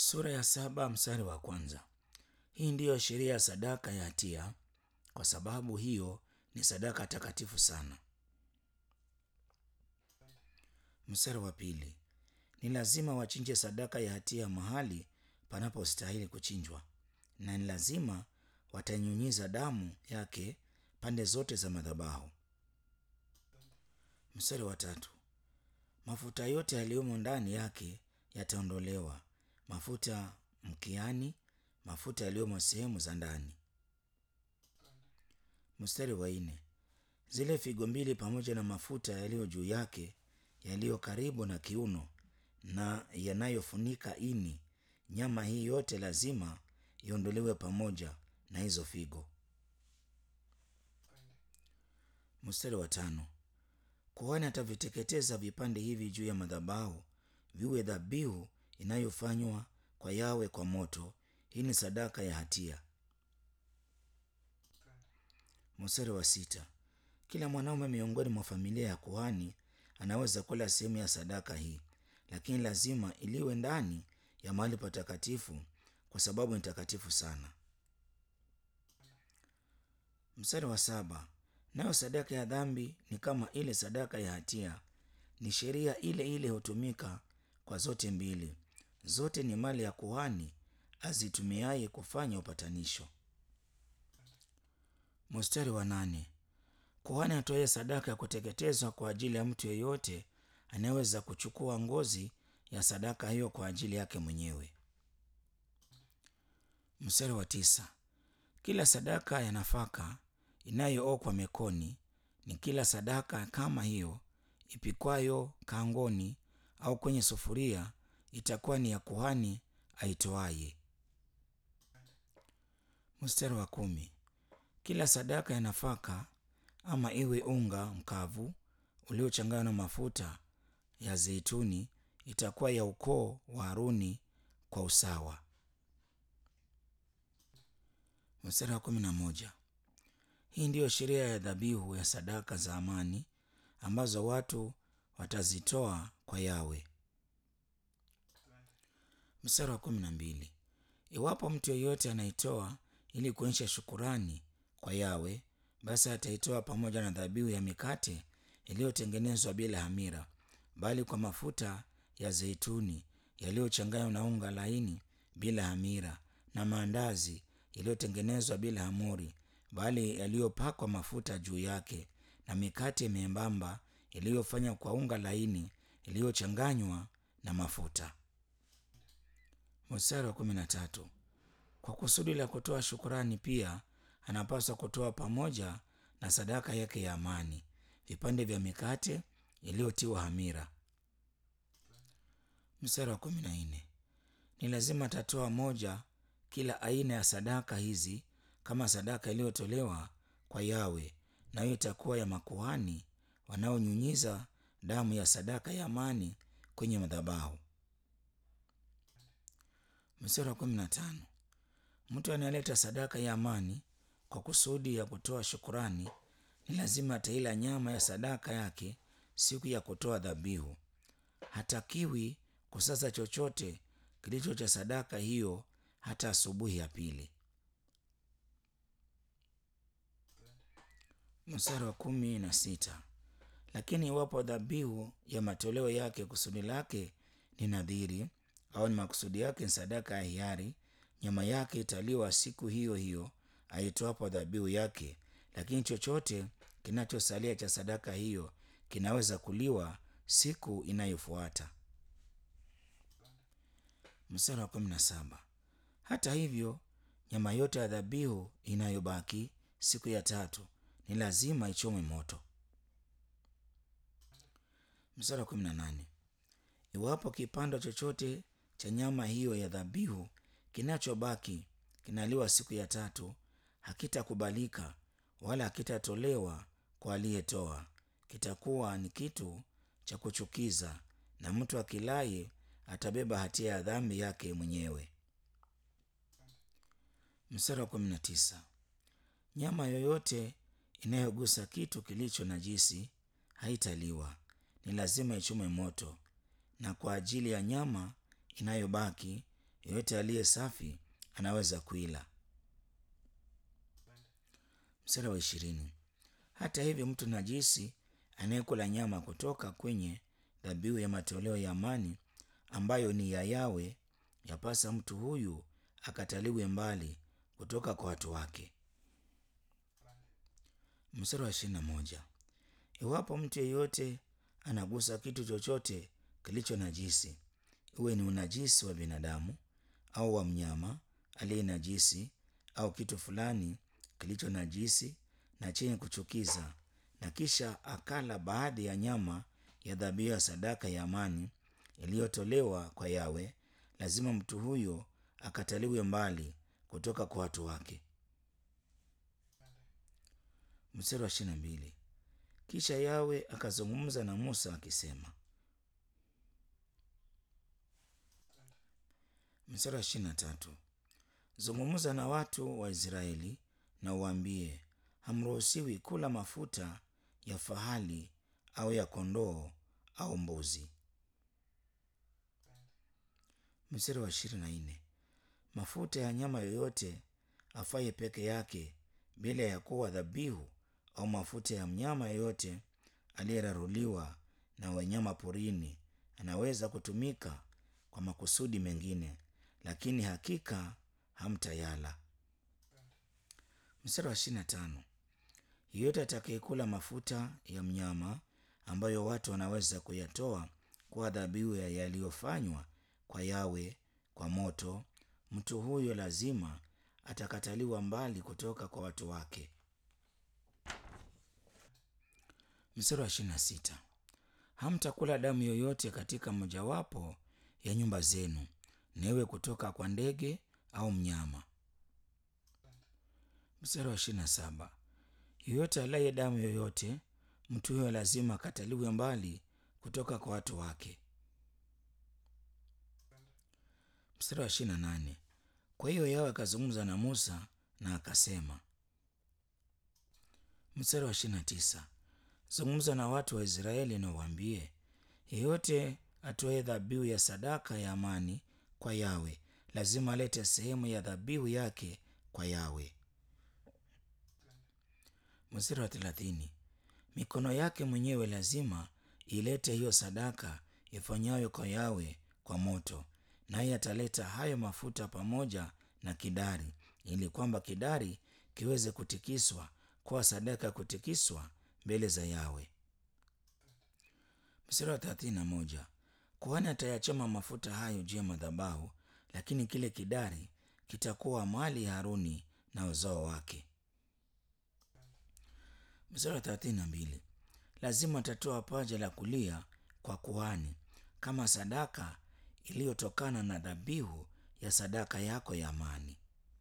Sura ya saba mstari wa kwanza. Hii ndiyo sheria ya sadaka ya hatia, kwa sababu hiyo ni sadaka takatifu sana. Mstari wa pili. Ni lazima wachinje sadaka ya hatia mahali panapostahili kuchinjwa, na ni lazima watanyunyiza damu yake pande zote za madhabahu. Mstari wa tatu. Mafuta yote yaliyomo ndani yake yataondolewa, mafuta mkiani, mafuta yaliyomo sehemu za ndani. Mstari wa nne. Zile figo mbili pamoja na mafuta yaliyo juu yake yaliyo karibu na kiuno na yanayofunika ini, nyama hii yote lazima iondolewe pamoja na hizo figo. Mstari wa tano. Kuhani ataviteketeza vipande hivi juu ya madhabahu, viwe dhabihu inayofanywa kwa Yawe kwa moto. Hii ni sadaka ya hatia. Mstari wa sita. Kila mwanaume miongoni mwa familia ya kuhani anaweza kula sehemu ya sadaka hii, lakini lazima iliwe ndani ya mahali patakatifu, kwa sababu ni takatifu sana. Mstari wa saba. Nayo sadaka ya dhambi ni kama ile sadaka ya hatia, ni sheria ile ile hutumika kwa zote mbili. Zote ni mali ya kuhani azitumiaye kufanya upatanisho. Mstari wa nane. Kuhani atoe sadaka ya kuteketezwa kwa ajili ya mtu yeyote anayeweza kuchukua ngozi ya sadaka hiyo kwa ajili yake mwenyewe. Mstari wa tisa. Kila sadaka ya nafaka inayookwa mekoni ni kila sadaka kama hiyo ipikwayo kangoni au kwenye sufuria itakuwa ni ya kuhani aitoaye. Mstari wa kumi. Kila sadaka ya nafaka ama iwe unga mkavu uliochanganywa na mafuta ya zeituni itakuwa ya ukoo wa Haruni kwa usawa. Mstari wa kumi na moja. Hii ndiyo sheria ya dhabihu ya sadaka za amani ambazo watu watazitoa kwa Yawe. Mstari wa kumi na mbili. Iwapo mtu yeyote anaitoa ili kuonyesha shukurani kwa Yawe, basi ataitoa pamoja na dhabihu ya mikate iliyotengenezwa bila hamira, bali kwa mafuta ya zeituni yaliyochanganywa na unga laini bila hamira, na maandazi yaliyotengenezwa bila hamuri, bali yaliyopakwa mafuta juu yake, na mikate membamba iliyofanywa kwa unga laini iliyochanganywa na mafuta. Mstari wa kumi na tatu. Kwa kusudi la kutoa shukurani pia anapaswa kutoa pamoja na sadaka yake ya amani vipande vya mikate iliyotiwa hamira. Mstari wa kumi na nne. Ni lazima atatoa moja kila aina ya sadaka hizi kama sadaka iliyotolewa kwa Yawe, nayo itakuwa ya makuhani wanaonyunyiza damu ya sadaka ya amani kwenye madhabahu. Mstari wa kumi na tano. Mtu anayeleta sadaka ya amani kwa kusudi ya kutoa shukurani ni lazima ataila nyama ya sadaka yake siku ya kutoa dhabihu. Hatakiwi kusaza chochote kilicho cha sadaka hiyo hata asubuhi ya pili. Mstari wa kumi na sita. Lakini iwapo dhabihu ya matoleo yake kusudi lake ni nadhiri au ni makusudi yake ni sadaka ya hiari, nyama yake italiwa siku hiyo hiyo aitoapo dhabihu yake, lakini chochote kinachosalia cha sadaka hiyo kinaweza kuliwa siku inayofuata. Mstari wa kumi na saba. Hata hivyo, nyama yote ya dhabihu inayobaki siku ya tatu ni lazima ichomwe moto. Mstari wa kumi na nane. Iwapo kipando chochote cha nyama hiyo ya dhabihu kinachobaki kinaliwa siku ya tatu, hakitakubalika wala hakitatolewa kwa aliyetoa. Kitakuwa ni kitu cha kuchukiza, na mtu akilaye atabeba hatia ya dhambi yake mwenyewe. Mstari wa kumi na tisa. Nyama yoyote inayogusa kitu kilicho najisi haitaliwa, ni lazima ichomwe moto. Na kwa ajili ya nyama inayobaki yeyote aliye safi anaweza kuila. Mstari wa ishirini. Hata hivyo mtu najisi anayekula nyama kutoka kwenye dhabihu ya matoleo ya amani ambayo ni ya Yawe, yapasa mtu huyu akataliwe mbali kutoka kwa watu wake. Mstari wa ishirini na moja. Iwapo mtu yeyote anagusa kitu chochote kilicho najisi, iwe ni unajisi wa binadamu au wa mnyama aliye najisi au kitu fulani kilicho najisi na chenye kuchukiza, na kisha akala baadhi ya nyama ya dhabihu ya sadaka ya amani iliyotolewa kwa Yawe, lazima mtu huyo akataliwe mbali kutoka kwa watu wake. Mstari wa ishirini na mbili. Kisha Yawe akazungumza na Musa akisema. Mstari wa ishirini na tatu. Zungumza na watu wa Israeli na uwaambie, hamruhusiwi kula mafuta ya fahali au ya kondoo au mbuzi. Mstari wa ishirini na nne. Mafuta ya nyama yoyote afaye peke yake bila ya kuwa dhabihu au mafuta ya mnyama yeyote aliyeraruliwa na wanyama porini anaweza kutumika kwa makusudi mengine, lakini hakika hamtayala. Mstari wa ishirini na tano. Yeyote atakayekula mafuta ya mnyama ambayo watu wanaweza kuyatoa kwa dhabihu ya yaliyofanywa kwa Yawe kwa moto, mtu huyo lazima atakataliwa mbali kutoka kwa watu wake. Mstari wa ishirini na sita. Hamtakula damu yoyote katika mojawapo ya nyumba zenu, na iwe kutoka kwa ndege au mnyama. Mstari wa ishirini na saba. Yeyote alaye damu yoyote, mtu huyo lazima akataliwe mbali kutoka kwa watu wake. Mstari wa ishirini na nane. Kwa hiyo Yawe akazungumza na Musa na akasema. Mstari wa ishirini na tisa. Zungumza na watu wa Israeli na uwaambie, yeyote atoe dhabihu ya sadaka ya amani kwa Yawe lazima alete sehemu ya dhabihu yake kwa Yawe. Mstari wa thelathini. Mikono yake mwenyewe lazima ilete hiyo sadaka ifanyayo kwa Yawe kwa moto, naye ataleta hayo mafuta pamoja na kidari, ili kwamba kidari kiweze kutikiswa kuwa sadaka ya kutikiswa mbele za Yawe. Mstari wa thelathini na moja. Kuhani atayachoma mafuta hayo juu ya madhabahu, lakini kile kidari kitakuwa mali ya Haruni na uzao wake. Mstari wa thelathini na mbili. Lazima atatoa paja la kulia kwa kuhani kama sadaka iliyotokana na dhabihu ya sadaka yako ya amani.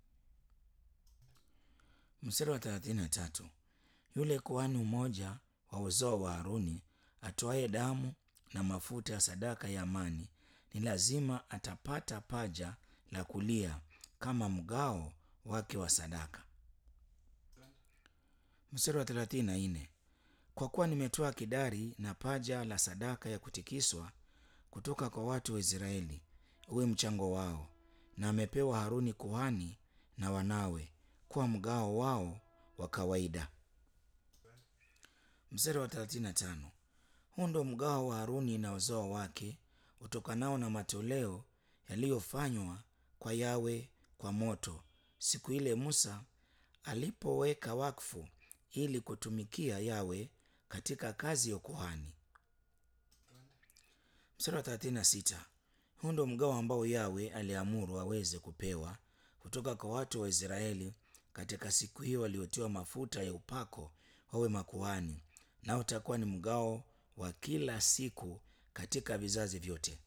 Mstari wa thelathini na tatu. Yule kuhani mmoja wa uzao wa Haruni atoaye damu na mafuta ya sadaka ya amani ni lazima atapata paja la kulia kama mgao wake wa sadaka. Mstari wa thelathini na nne. Kwa kuwa nimetoa kidari na paja la sadaka ya kutikiswa kutoka kwa watu wa Israeli, uwe mchango wao, na amepewa Haruni kuhani na wanawe kuwa mgao wao wa kawaida. Mstari wa 35. Huu ndo mgao wa Haruni na uzao wake utokanao na matoleo yaliyofanywa kwa Yawe kwa moto, siku ile Musa alipoweka wakfu ili kutumikia Yawe katika kazi ya ukuhani. Mstari wa 36. Huu ndo mgao ambao Yawe aliamuru aweze kupewa kutoka kwa watu wa Israeli katika siku hiyo waliotiwa mafuta ya upako wawe makuhani, nao utakuwa ni mgao wa kila siku katika vizazi vyote.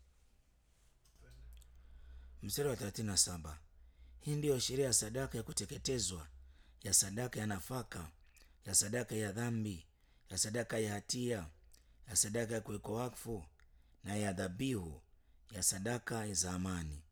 Mstari wa 37. Hii ndiyo sheria ya sadaka ya kuteketezwa, ya sadaka ya nafaka, ya sadaka ya dhambi, ya sadaka ya hatia, ya sadaka ya kuwekwa wakfu na ya dhabihu ya sadaka za amani.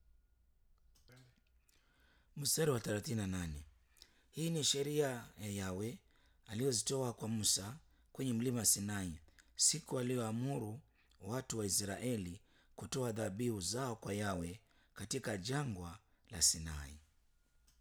Mstari wa 38. Hii ni sheria ya Yawe aliyozitoa kwa Musa kwenye mlima Sinai, siku aliyoamuru watu wa Israeli kutoa dhabihu zao kwa Yawe katika jangwa la Sinai.